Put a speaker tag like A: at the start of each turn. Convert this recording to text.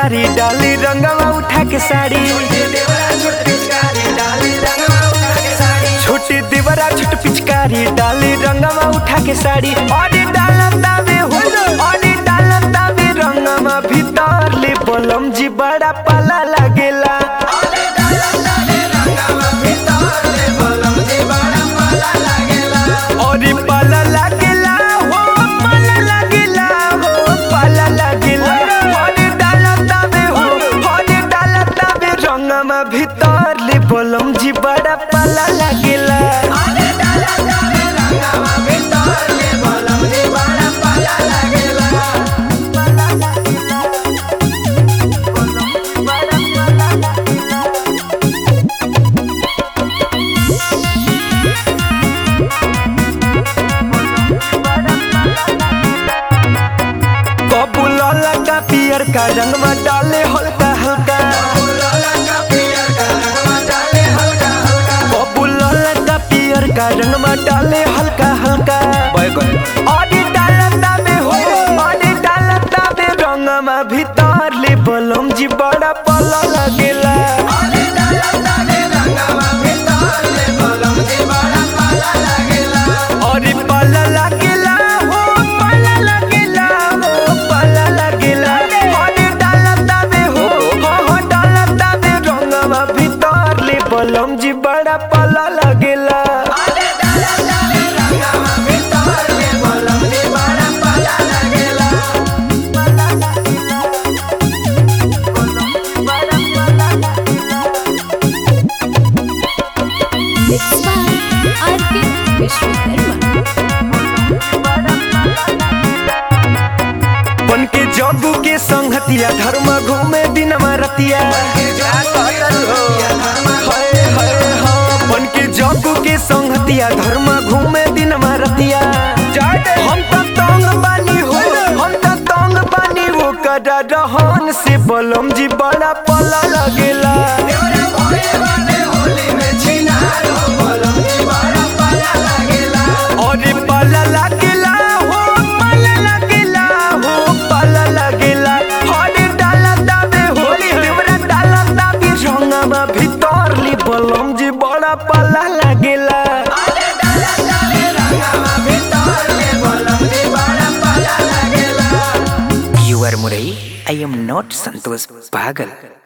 A: पिचकारी डाली रंगवा उठा के साड़ी छोटी दीवारा छोट पिचकारी डाली रंगवा उठा के साड़ी और डालम दावे हो और डालम दावे रंगवा भीतर ले बलम जी बड़ा पाला लागेला और पाला लागेला हो पाला लागेला हो पाला लागेला और डालम दावे हो और डालम दावे रंगवा भीतर ले बलम जी बड़ा पाला लागेला कबूल लगा पियर का रंगवा डाले हल्का हल्का कबूल लगा पियर का रंगवा डाले हल्का हल्का अरे डालता में हो अरे डालता में रंगवा भीतर ले बलम जी बड़ा पला लगेला अरे पला लगेला हो पला लगेला हो पला लगेला अरे डालता में हो हो हो डालता में रंगवा भीतर ले बलम जी बड़ा पला लगेला
B: Mixed by R.K. Vishwakarma.
A: बन के जगू के संगतिया धर्म घूमे दिन रतिया हाय, हाय, हाँ। बन के जगू के संगतिया धर्म घूमे दिन रतिया हम तो तंग बानी हो हम तो तंग बानी वो कदा रहन से बलम जी बड़ा पला लगेला और पला लगेला हो पला लगेला हो पला लगेला और डाला दाबे होली देवरा डाला दाबे रंगवा भीतर ली बलम जी बड़ा पला लगेला
C: You are Murai. I am not Santosh Pagal.